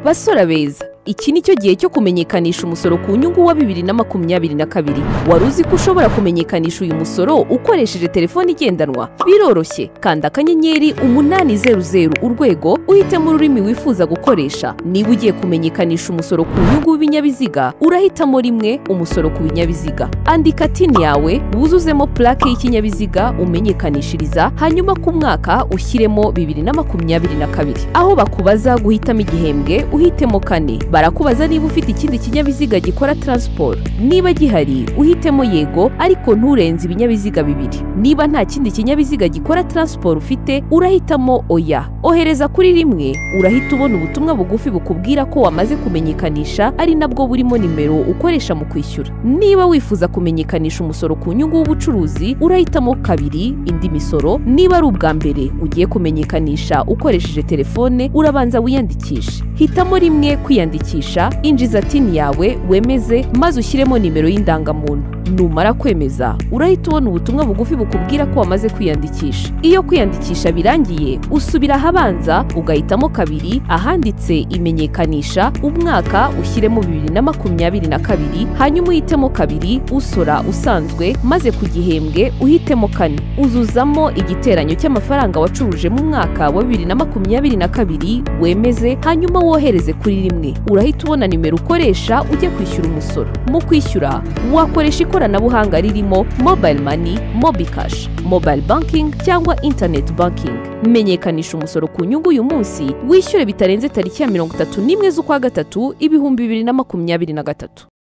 basore beza iki ni cyo gihe cyo kumenyekanisha umusoro ku nyungu wa bibiri na makumyabiri na kabiri wari uzi ko ushobora kumenyekanisha uyu musoro ukoresheje telefone igendanwa biroroshye kanda akanyenyeri umunani zeru zeru urwego uhitemo ururimi wifuza gukoresha niba ugiye kumenyekanisha umusoro ku nyungu w'ibinyabiziga urahitamo rimwe umusoro ku binyabiziga andika tini yawe wuzuzemo purake y'ikinyabiziga umenyekanishiriza hanyuma ku mwaka ushyiremo bibiri na makumyabiri na kabiri aho bakubaza guhitamo igihembwe uhitemo kane barakubaza niba ufite ikindi kinyabiziga gikora taransiporo niba gihari uhitemo yego ariko nturenze ibinyabiziga bibiri niba nta kindi kinyabiziga gikora taransiporo ufite urahitamo oya ohereza kuri rimwe urahita ubona ubutumwa bugufi bukubwira ko wamaze kumenyekanisha ari nabwo burimo nimero ukoresha mu kwishyura niba wifuza kumenyekanisha umusoro ku nyungu w'ubucuruzi urahitamo kabiri indi misoro niba ari ubwa mbere ugiye kumenyekanisha ukoresheje telefone urabanza wiyandikishe hitamo rimwe kwiyandikisha kwiyandikisha injiza tini yawe wemeze maze ushyiremo nimero y'indangamuntu numara kwemeza urahita ubona ubutumwa bugufi bukubwira ko wamaze kwiyandikisha iyo kwiyandikisha birangiye usubira ahabanza ugahitamo kabiri ahanditse imenyekanisha umwaka ushyiremo bibiri na makumyabiri na kabiri hanyuma uhitemo kabiri usora usanzwe maze ku gihembwe uhitemo kane uzuzamo igiteranyo cy'amafaranga wacuruje mu mwaka wa bibiri na makumyabiri na kabiri wemeze hanyuma wohereze kuri rimwe urahita ubona nimero ukoresha ujya kwishyura umusoro mu kwishyura wakoresha ikoranabuhanga ririmo mobile money mobikash mobile banking cyangwa internet banking menyekanisha umusoro ku nyungu uyu munsi wishyure bitarenze tariki ya mirongo itatu n'imwe z'ukwa gatatu ibihumbi bibiri na makumyabiri na gatatu